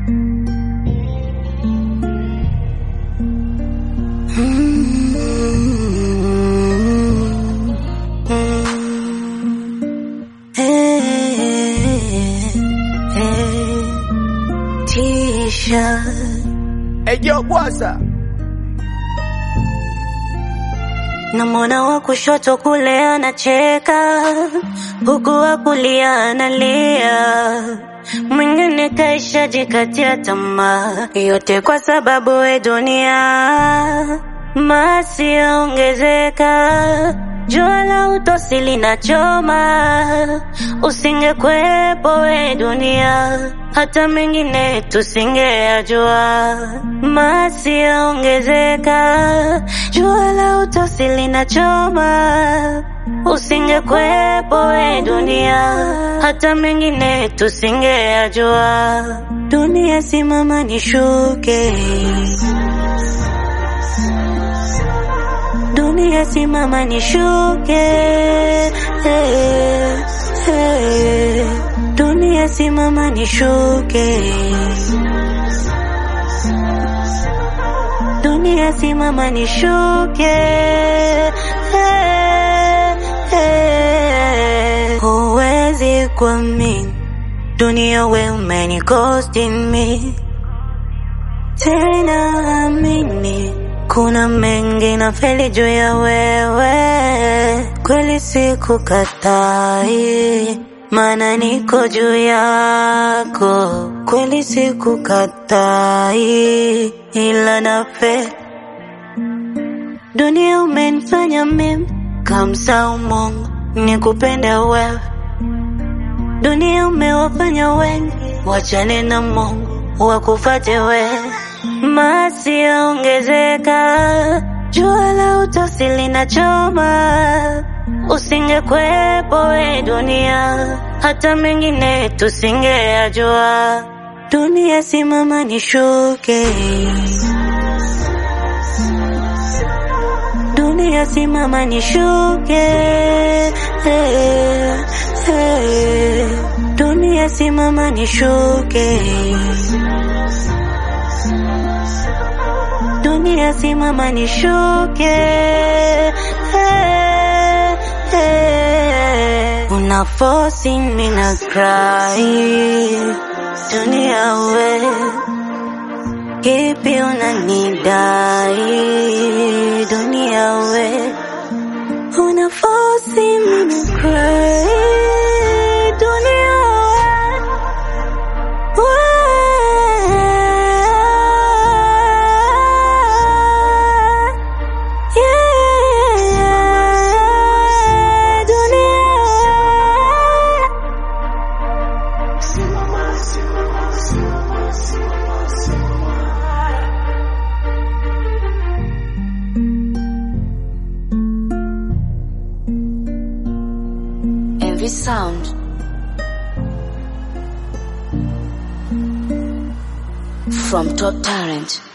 Ejo Bwasa, Namwona wa kushoto kule anacheka, huku wa kulia analia, mwingine kaisha jikatia tamaa, yote kwa sababu we dunia masi yaongezeka, jua la utosi linachoma, usingekwepo we dunia hata mengine tusingeyajua. Masi yaongezeka, jua la utosi linachoma, usingekwepo we dunia, hata mengine tusingeyajua. Dunia simama nishuke, dunia simama nishuke, hey, hey. Dunia simama nishuke, dunia simama nishuke, hey, hey. Huwezi kuamini dunia, we umenikosti mi tena, amini kuna mengi na feli juu ya wewe, kweli sikukatai maana niko juu yako, kweli sikukatai, ila nafe dunia umenifanya mimi kamsau Mungu nikupende wewe, dunia umewafanya wengi wachane na Mungu wakufate wewe, masi yaongezeka, jua la utosi linachoma Usingekwepo we dunia, hata mengine tusingeyajua. Dunia simama nishuke, dunia simama nishuke, hey, hey. Dunia simama nishuke, dunia simama nishuke, hey. Una force me na cry dunia we kipi unanidai dunia we una force me na cry dunia we, we yeah, dunia Every sound from Top Talent.